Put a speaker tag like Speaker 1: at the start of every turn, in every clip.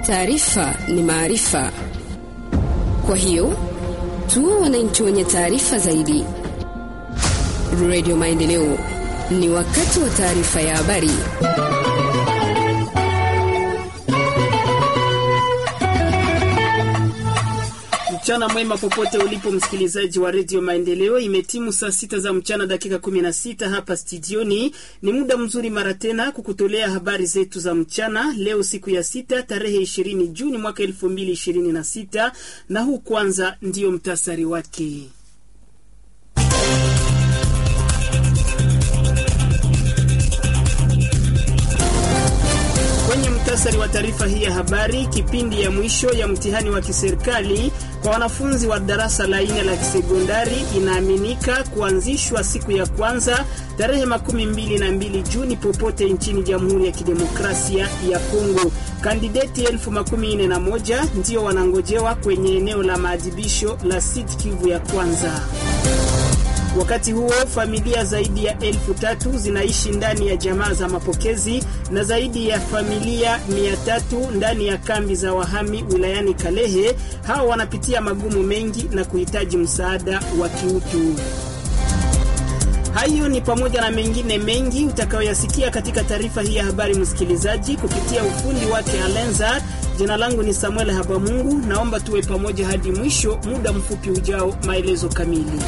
Speaker 1: Taarifa ni maarifa, kwa hiyo tuwe wananchi wenye taarifa zaidi. Radio Maendeleo, ni wakati wa taarifa ya habari.
Speaker 2: Mchana mwema popote ulipo msikilizaji wa redio Maendeleo. Imetimu saa sita za mchana dakika kumi na sita hapa studioni. Ni muda mzuri mara tena kukutolea habari zetu za mchana leo, siku ya sita tarehe ishirini Juni mwaka elfu mbili ishirini na sita na huu kwanza ndiyo mtasari wake. Kwenye mtasari wa taarifa hii ya habari, kipindi ya mwisho ya mtihani wa kiserikali kwa wanafunzi wa darasa la nne la kisekondari inaaminika kuanzishwa siku ya kwanza tarehe makumi mbili na mbili Juni popote nchini Jamhuri ya Kidemokrasia ya Kongo. Kandideti elfu makumi nne na moja ndio wanangojewa kwenye eneo la maadhibisho la Sud Kivu ya kwanza. Wakati huo familia zaidi ya elfu tatu zinaishi ndani ya jamaa za mapokezi na zaidi ya familia mia tatu ndani ya kambi za wahami wilayani Kalehe. Hawa wanapitia magumu mengi na kuhitaji msaada wa kiutu. Hayo ni pamoja na mengine mengi utakayoyasikia katika taarifa hii ya habari, msikilizaji, kupitia ufundi wake Alenza. Jina langu ni Samuel Habamungu, naomba tuwe pamoja hadi mwisho. Muda mfupi ujao, maelezo kamili.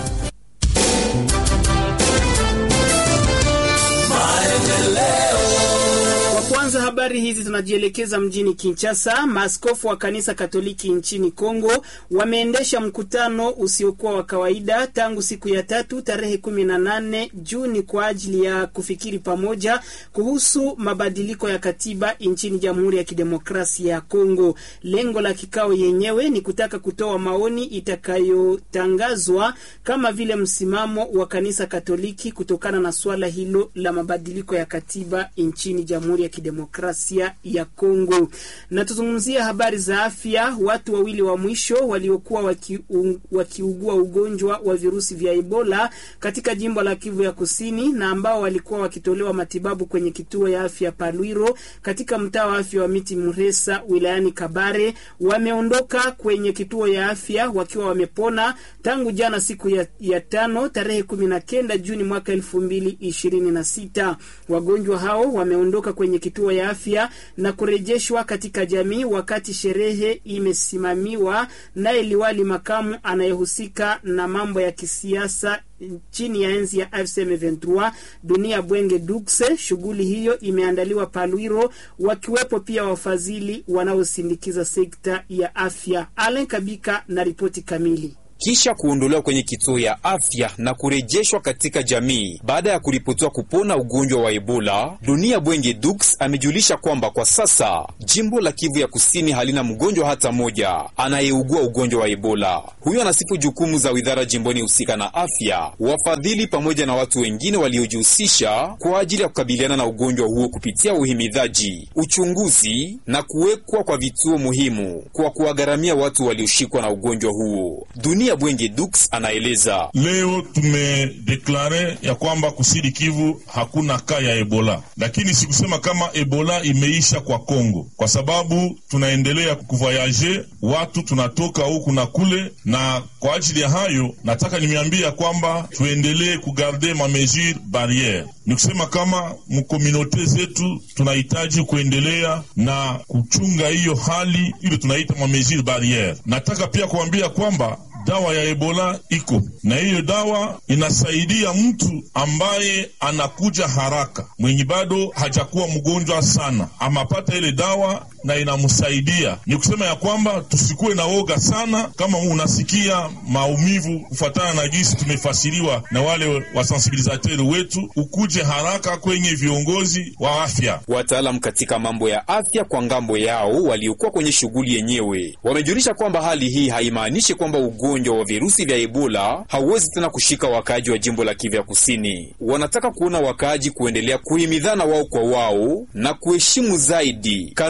Speaker 2: Kwanza habari hizi tunajielekeza mjini Kinshasa. Maaskofu wa kanisa Katoliki nchini Kongo wameendesha mkutano usiokuwa wa kawaida tangu siku ya tatu tarehe 18 Juni kwa ajili ya kufikiri pamoja kuhusu mabadiliko ya katiba nchini Jamhuri ya Kidemokrasia ya Kongo. Lengo la kikao yenyewe ni kutaka kutoa maoni itakayotangazwa kama vile msimamo wa kanisa Katoliki kutokana na suala hilo la mabadiliko ya katiba nchini Jamhuri ya Kidemokrasia ya Kongo. Na tuzungumzia habari za afya. Watu wawili wa mwisho waliokuwa wakiugua waki ugonjwa wa virusi vya Ebola katika jimbo la Kivu ya Kusini na ambao walikuwa wakitolewa matibabu kwenye kituo ya afya Palwiro katika mtaa wa afya wa Miti Muresa wilayani Kabare wameondoka kwenye kituo ya afya wakiwa wamepona tangu jana siku ya, ya tano tarehe kumi na kenda Juni mwaka elfu mbili ishirini na sita. Wagonjwa hao wameondoka kwenye kituo ya afya na kurejeshwa katika jamii wakati sherehe imesimamiwa naye liwali makamu anayehusika na mambo ya kisiasa chini ya enzi ya AFC M23 Dunia Bwenge Dukse. Shughuli hiyo imeandaliwa Palwiro, wakiwepo pia wafadhili wanaosindikiza sekta ya afya. Alen Kabika na ripoti kamili.
Speaker 3: Kisha kuondolewa kwenye kituo ya afya na kurejeshwa katika jamii baada ya kuripotiwa kupona ugonjwa wa Ebola, Dunia Bwenge Dux amejulisha kwamba kwa sasa jimbo la Kivu ya Kusini halina mgonjwa hata moja anayeugua ugonjwa wa Ebola. Huyo anasifu jukumu za widhara jimboni husika na afya, wafadhili pamoja na watu wengine waliojihusisha kwa ajili ya kukabiliana na ugonjwa huo kupitia uhimidhaji, uchunguzi na kuwekwa kwa vituo muhimu kwa kuwagharamia watu walioshikwa na ugonjwa huo. Dunia Bwenge Dux anaeleza
Speaker 4: leo tumedeklare ya kwamba kusidi Kivu hakuna kaa ya Ebola, lakini sikusema kama Ebola imeisha kwa Kongo, kwa sababu tunaendelea kuvoyaje, watu tunatoka huku na kule, na kwa ajili ya hayo nataka nimeambia kwamba tuendelee kugarde ma mesure barriere. Ni kusema kama mkominote zetu tunahitaji kuendelea na kuchunga hiyo hali ile tunaita ma mesure barriere. Nataka pia kuambia kwamba dawa ya Ebola iko na hiyo dawa inasaidia mtu ambaye anakuja haraka, mwenye bado hajakuwa mgonjwa sana, amapata ile dawa na inamsaidia. Ni kusema ya kwamba tusikuwe na woga sana. Kama unasikia maumivu kufuatana na jinsi tumefasiriwa na wale wasensibilizateri wetu, ukuje haraka kwenye viongozi wa afya.
Speaker 3: Wataalamu katika mambo ya afya kwa ngambo yao waliokuwa kwenye shughuli yenyewe wamejulisha kwamba hali hii haimaanishi kwamba ugonjwa wa virusi vya Ebola hauwezi tena kushika wakaaji wa jimbo la Kivu ya Kusini. Wanataka kuona wakaaji kuendelea kuhimidhana wao kwa wao na kuheshimu zaidi kanuni za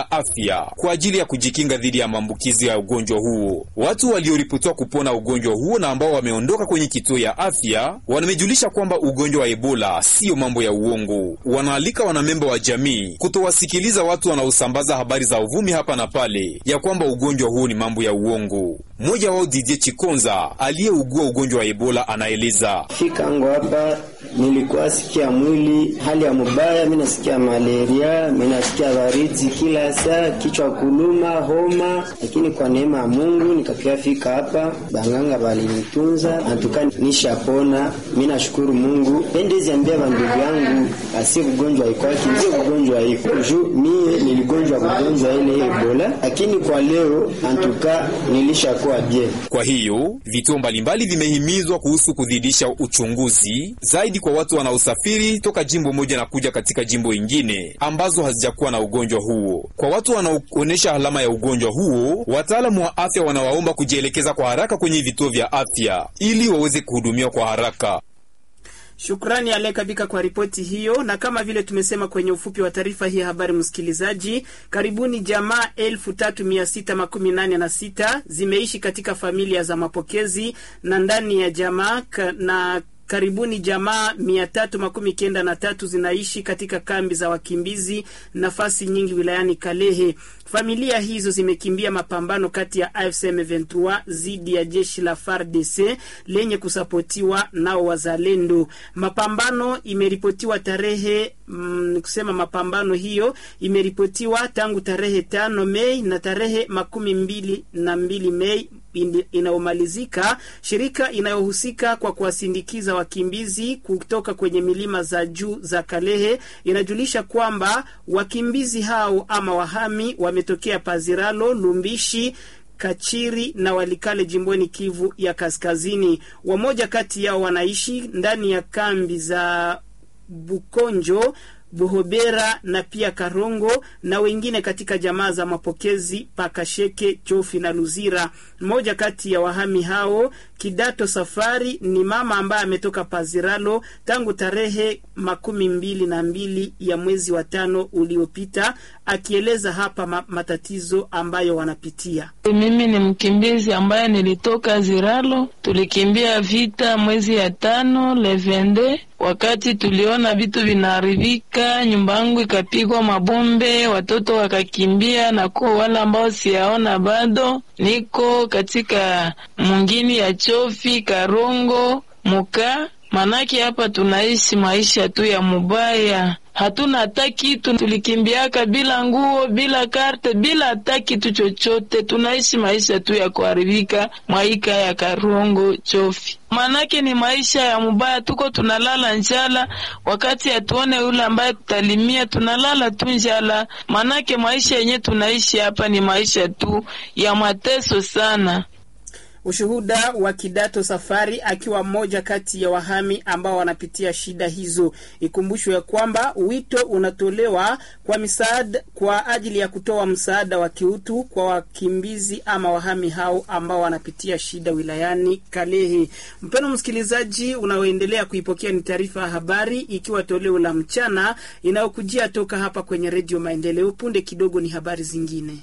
Speaker 3: ya afya kwa ajili ya kujikinga dhidi ya maambukizi ya ugonjwa huo. Watu walioripotiwa kupona ugonjwa huo na ambao wameondoka kwenye kituo ya afya wamejulisha kwamba ugonjwa wa Ebola siyo mambo ya uongo. Wanaalika wanamemba wa jamii kutowasikiliza watu wanaosambaza habari za uvumi hapa na pale ya kwamba ugonjwa huo ni mambo ya uongo. Mmoja wao Didier Chikonza aliyeugua ugonjwa wa Ebola anaeleza:
Speaker 5: fika angu hapa nilikuwa sikia mwili hali ya mubaya, mi nasikia malaria, mi nasikia baridi kila saa, kichwa kuluma, homa, lakini kwa neema ya Mungu nikakia fika hapa, banganga balinitunza antuka nishapona. Mi nashukuru Mungu. Pendezi ambia bandugu yangu asi ugonjwa ikwaki ndio ugonjwa iko juu, mie niligonjwa kugonjwa ile Ebola, lakini kwa leo antuka nilishakuwa bien.
Speaker 3: Kwa hiyo vituo mbalimbali vimehimizwa kuhusu kuzidisha uchunguzi zaidi kwa watu wanaosafiri toka jimbo moja na kuja katika jimbo ingine ambazo hazijakuwa na ugonjwa huo. Kwa watu wanaoonyesha alama ya ugonjwa huo, wataalamu wa afya wanawaomba kujielekeza kwa haraka kwenye vituo vya afya ili waweze kuhudumiwa kwa haraka.
Speaker 2: Shukrani Alekabika kwa ripoti hiyo, na kama vile tumesema kwenye ufupi wa taarifa hii ya habari, msikilizaji, karibuni jamaa elfu tatu mia sita makumi nane na sita zimeishi katika familia za mapokezi na ndani ya jamaa na karibuni jamaa mia tatu makumi kenda na tatu zinaishi katika kambi za wakimbizi nafasi nyingi wilayani Kalehe. Familia hizo zimekimbia mapambano kati ya AFC M23 dhidi ya jeshi la FARDC lenye kusapotiwa nao wazalendo. Mapambano imeripotiwa tarehe mm, kusema mapambano hiyo imeripotiwa tangu tarehe tano Mei na tarehe makumi mbili na mbili Mei inayomalizika. Shirika inayohusika kwa kuwasindikiza wakimbizi kutoka kwenye milima za juu za Kalehe inajulisha kwamba wakimbizi hao ama wahami wametokea Paziralo, Lumbishi, Kachiri na Walikale jimboni Kivu ya Kaskazini. Wamoja kati yao wanaishi ndani ya kambi za Bukonjo Buhobera na pia Karongo na wengine katika jamaa za mapokezi Pakasheke, Chofi na Luzira. Mmoja kati ya wahami hao Kidato Safari ni mama ambaye ametoka Paziralo tangu tarehe makumi mbili na mbili ya mwezi wa tano uliopita, akieleza hapa ma matatizo ambayo wanapitia.
Speaker 6: Mimi ni mkimbizi ambaye nilitoka Ziralo, tulikimbia vita mwezi ya tano levende wakati tuliona vitu vinaharibika, nyumba yangu ikapigwa mabombe, watoto wakakimbia, na kwa wale ambao siyaona bado, niko katika mwingine ya Chofi, Karongo, Muka. Manake hapa tunaishi maisha tu ya mubaya, hatuna hata kitu. Tulikimbiaka bila nguo, bila karte, bila hata kitu chochote. Tunaishi maisha tu ya kuharibika mwaika ya Karongo, Chofi. Manake ni maisha ya mubaya, tuko tunalala njala, wakati hatuone yule ambaye tutalimia, tunalala tu njala. Manake maisha yenye tunaishi hapa ni maisha tu ya mateso sana.
Speaker 2: Ushuhuda wa Kidato Safari akiwa mmoja kati ya wahami ambao wanapitia shida hizo. Ikumbushwe ya kwamba wito unatolewa kwa misaada kwa ajili ya kutoa msaada wa kiutu kwa wakimbizi ama wahami hao ambao wanapitia shida wilayani Kalehe. Mpeno msikilizaji, unaoendelea kuipokea ni taarifa ya habari ikiwa toleo la mchana inayokujia toka hapa kwenye Redio Maendeleo. Punde kidogo ni habari zingine.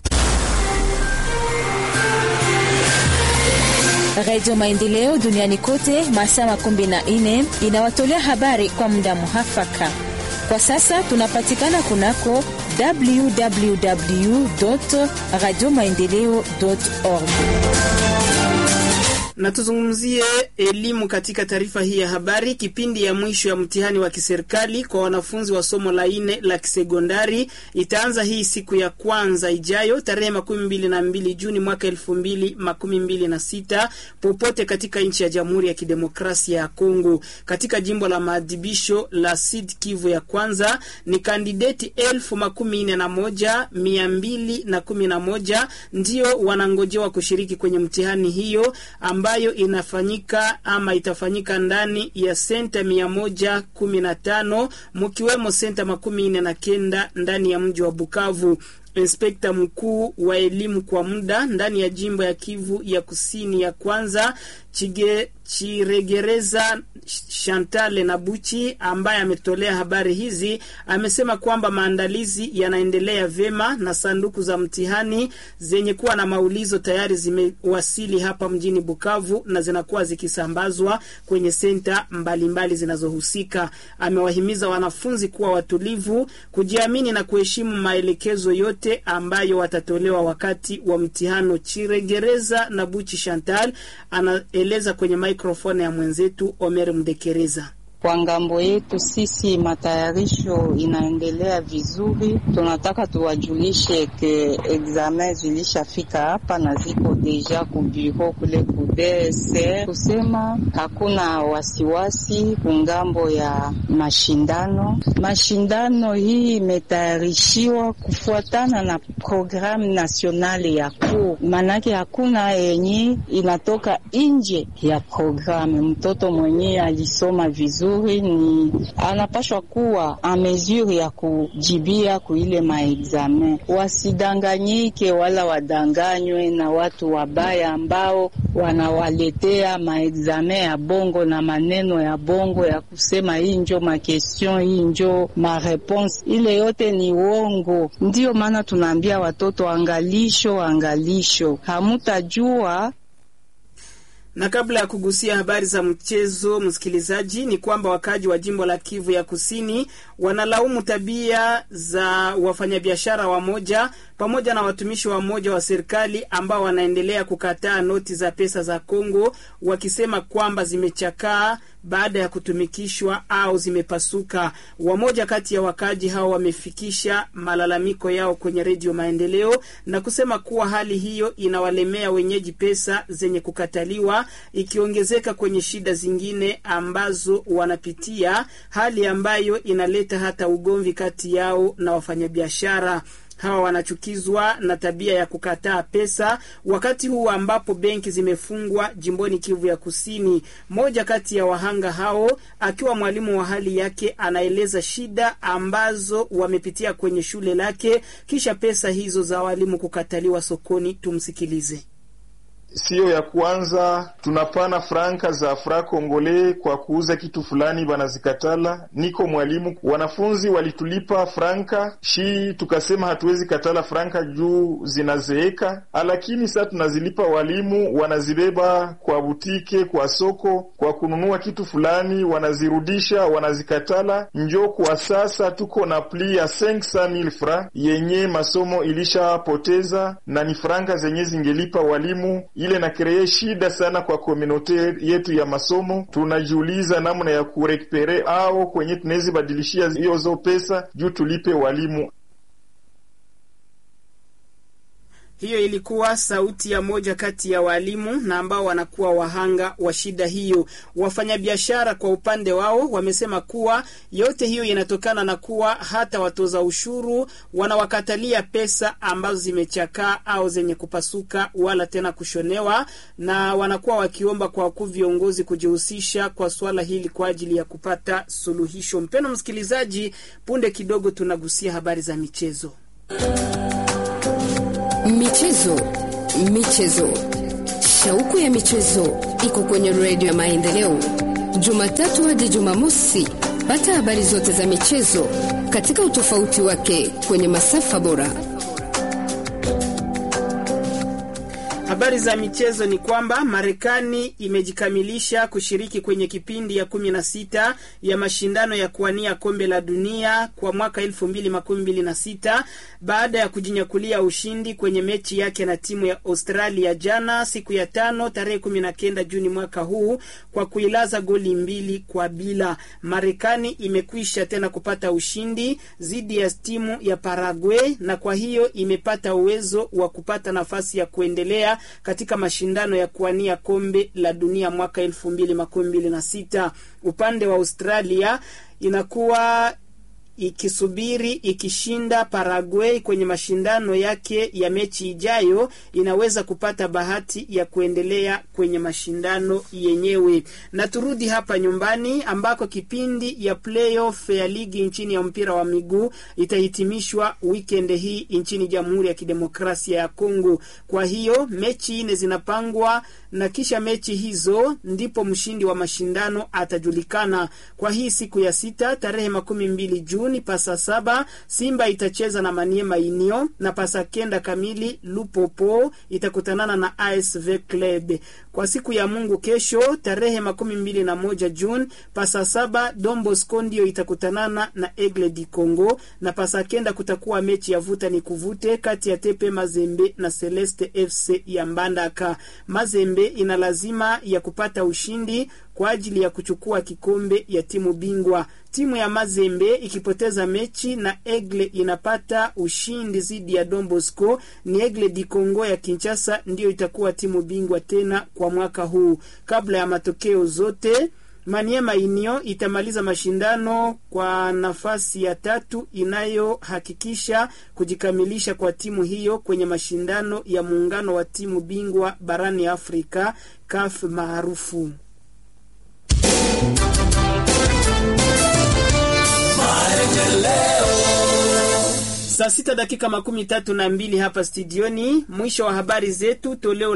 Speaker 7: Radio Maendeleo duniani kote masaa makumi na nne inawatolea habari kwa muda muhafaka. Kwa sasa tunapatikana kunako www radio maendeleo org
Speaker 2: na tuzungumzie elimu katika taarifa hii ya habari. Kipindi ya mwisho ya mtihani wa kiserikali kwa wanafunzi wa somo la nne la kisekondari itaanza hii siku ya kwanza ijayo tarehe makumi mbili na mbili Juni mwaka elfu mbili makumi mbili na sita popote katika nchi ya Jamhuri ya Kidemokrasia ya Kongo. Katika jimbo la maadhibisho la Sud Kivu ya kwanza ni kandideti elfu makumi nne na moja mia mbili na kumi na moja ndio wanangojewa kushiriki kwenye mtihani hiyo ambayo inafanyika ama itafanyika ndani ya senta mia moja kumi na tano mkiwemo senta makumi nne na kenda ndani ya mji wa Bukavu. inspekta mkuu wa elimu kwa muda ndani ya jimbo ya Kivu ya kusini ya kwanza Chige, Chiregereza Shantale na Buchi ambaye ametolea habari hizi amesema kwamba maandalizi yanaendelea vyema na sanduku za mtihani zenye kuwa na maulizo tayari zimewasili hapa mjini Bukavu na zinakuwa zikisambazwa kwenye senta mbalimbali zinazohusika. Amewahimiza wanafunzi kuwa watulivu, kujiamini na kuheshimu maelekezo yote ambayo watatolewa wakati wa mtihano. Chiregereza na Buchi Chantal anaeleza kwenye mikrofoni ya mwenzetu Omer Mdekereza.
Speaker 8: Kwa ngambo yetu sisi matayarisho inaendelea vizuri. Tunataka tuwajulishe ke examen zilishafika hapa na ziko deja ku bureau kule ku DSR, kusema hakuna wasiwasi kungambo ya mashindano. Mashindano hii imetayarishiwa kufuatana na programu nasionali ya kuu, manake hakuna yenye inatoka nje ya programu. Mtoto mwenyewe alisoma vizuri ni anapashwa kuwa a mesure ya kujibia kuile maexamen. Wasidanganyike wala wadanganywe na watu wabaya ambao wanawaletea maexamen ya bongo na maneno ya bongo ya kusema hii njo makestion, hii njo mareponse. Ile yote ni uongo. Ndiyo maana tunaambia watoto angalisho, angalisho, hamutajua
Speaker 2: na kabla ya kugusia habari za mchezo, msikilizaji, ni kwamba wakaji wa jimbo la Kivu ya Kusini wanalaumu tabia za wafanyabiashara wamoja pamoja na watumishi wamoja wa serikali ambao wanaendelea kukataa noti za pesa za Kongo, wakisema kwamba zimechakaa baada ya kutumikishwa au zimepasuka. Wamoja kati ya wakaji hao wamefikisha malalamiko yao kwenye Redio Maendeleo na kusema kuwa hali hiyo inawalemea wenyeji pesa zenye kukataliwa, ikiongezeka kwenye shida zingine ambazo wanapitia, hali ambayo inaleta hata ugomvi kati yao na wafanyabiashara. Hawa wanachukizwa na tabia ya kukataa pesa wakati huu ambapo benki zimefungwa jimboni Kivu ya Kusini. Moja kati ya wahanga hao akiwa mwalimu wa hali yake, anaeleza shida ambazo wamepitia kwenye shule lake kisha pesa hizo za walimu kukataliwa sokoni. Tumsikilize.
Speaker 9: Siyo ya kwanza tunapana franka za fra kongole kwa kuuza kitu fulani, banazikatala. Niko mwalimu, wanafunzi walitulipa franka shi, tukasema hatuwezi katala franka juu zinazeeka, lakini sasa tunazilipa walimu, wanazibeba kwa butike, kwa soko, kwa kununua kitu fulani, wanazirudisha, wanazikatala. Njo kwa sasa tuko na pli ya 500,000 fra yenye masomo ilishapoteza, na ni franka zenye zingelipa walimu ile na kreye shida sana kwa komunote yetu ya masomo. Tunajiuliza namna ya kurekupere au kwenye tunawezi badilishia hiyo zo pesa juu tulipe walimu.
Speaker 2: Hiyo ilikuwa sauti ya moja kati ya walimu na ambao wanakuwa wahanga wa shida hiyo. Wafanyabiashara kwa upande wao wamesema kuwa yote hiyo inatokana na kuwa hata watoza ushuru wanawakatalia pesa ambazo zimechakaa au zenye kupasuka wala tena kushonewa, na wanakuwa wakiomba kwa wakuu viongozi kujihusisha kwa swala hili kwa ajili ya kupata suluhisho. Mpendwa msikilizaji, punde kidogo tunagusia habari za michezo.
Speaker 1: Michezo, michezo, shauku ya michezo iko kwenye redio ya Maendeleo, Jumatatu hadi Jumamosi. Pata habari zote za michezo katika utofauti wake kwenye masafa bora.
Speaker 2: Habari za michezo ni kwamba Marekani imejikamilisha kushiriki kwenye kipindi ya kumi na sita ya mashindano ya kuwania kombe la dunia kwa mwaka elfu mbili makumi mbili na sita baada ya kujinyakulia ushindi kwenye mechi yake na timu ya Australia jana siku ya tano tarehe kumi na kenda Juni mwaka huu kwa kuilaza goli mbili kwa bila. Marekani imekwisha tena kupata ushindi dhidi ya timu ya Paraguay na kwa hiyo imepata uwezo wa kupata nafasi ya kuendelea katika mashindano ya kuwania kombe la dunia mwaka elfu mbili makumi mbili na sita. Upande wa Australia inakuwa ikisubiri ikishinda Paraguay kwenye mashindano yake ya mechi ijayo inaweza kupata bahati ya kuendelea kwenye mashindano yenyewe. Na turudi hapa nyumbani ambako kipindi ya playoff ya ligi nchini ya mpira wa miguu itahitimishwa weekend hii nchini Jamhuri ya Kidemokrasia ya Kongo. Kwa hiyo mechi nne zinapangwa na kisha mechi hizo ndipo mshindi wa mashindano atajulikana. Kwa hii siku ya sita tarehe makumi mbili Juni pasa saba Simba itacheza na Maniema Union na pasa kenda kamili Lupopo itakutanana na ASV Club. Kwa siku ya Mungu kesho tarehe makumi mbili na moja Juni pasa saba Don Bosco ndio itakutanana na Aigle di Congo na pasa kenda kutakuwa mechi ya vuta ni kuvute kati ya Tepe Mazembe na Celeste FC ya Mbandaka. Mazembe ina lazima ya kupata ushindi kwa ajili ya kuchukua kikombe ya timu bingwa. Timu ya Mazembe ikipoteza mechi na Egle inapata ushindi dhidi ya Don Bosco, ni Egle di Congo ya Kinshasa ndiyo itakuwa timu bingwa tena kwa mwaka huu. Kabla ya matokeo zote Maniema Union itamaliza mashindano kwa nafasi ya tatu inayohakikisha kujikamilisha kwa timu hiyo kwenye mashindano ya muungano wa timu bingwa barani Afrika CAF maarufu. Saa sita dakika makumi tatu na mbili hapa studioni. Mwisho wa habari zetu toleo